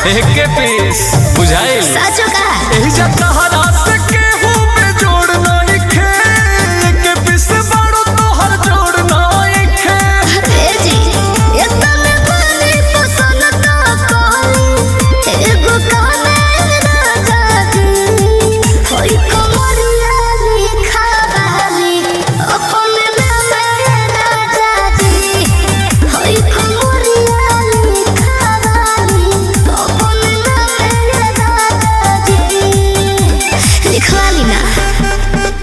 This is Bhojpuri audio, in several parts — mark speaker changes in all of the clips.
Speaker 1: एके पीस बुझाइल
Speaker 2: साचो का
Speaker 1: एही जा तहरा से केहू में जोड़ नहीं खे एके पीस बाड़ो तोहर जोड़ नहीं खे
Speaker 2: रे जी इतना पानी पसंद तो कहली एगो कहने राजा जी होई कमरिया लिखा बाली अपने नाम राजा जी होई कमरिया लिखा बाली अपने नाम राजा जी लिखवाली ना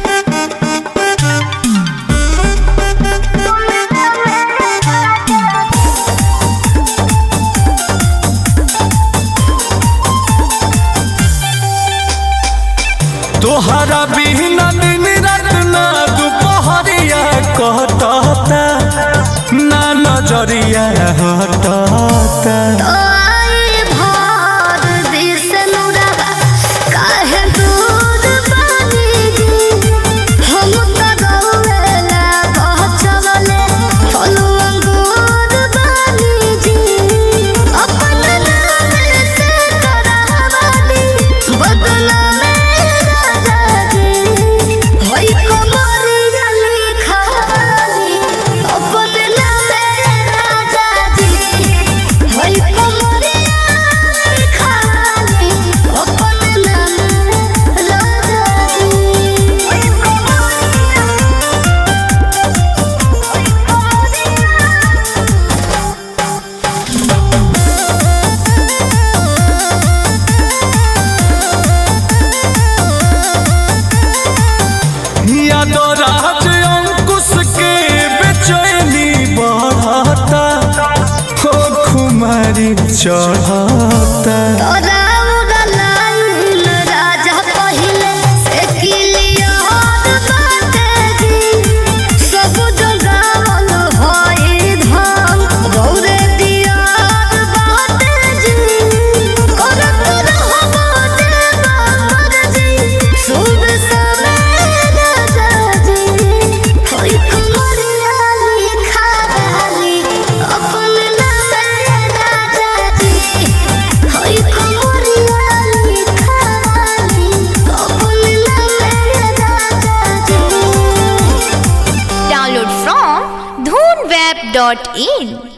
Speaker 1: तोहरा बिना दिन रात ना दुपहरिया कहता ना नजरिया हटता
Speaker 2: आई भार दिस नुरवा काहे दूर बानी जी हम त गौला पहचवले फलु अंगूर बानी जी अपन नाम से करावनी बदला में राजा जी होई कमरिया लिखावनी अपन नाम राजा जी होई कमरिया लिखावनी अपन नाम राजा जी होई
Speaker 1: यादो राज अंकुश के बेचैनी बढ़ता हो खुमारी चढ़ता
Speaker 2: तोरा उड़लाइन राजा पहिले से किलियर बाटे जी सब जगावल होई धाम गौरे दियार बाटे जी करत रहबो देवा मर्जी शुभ समय राजा जी होई कमरिया लिखा बाली अपन नाम राजा जी होई कमरिया लिखा बाली अपन नाम राजा जी
Speaker 3: Download from dhoonweb.in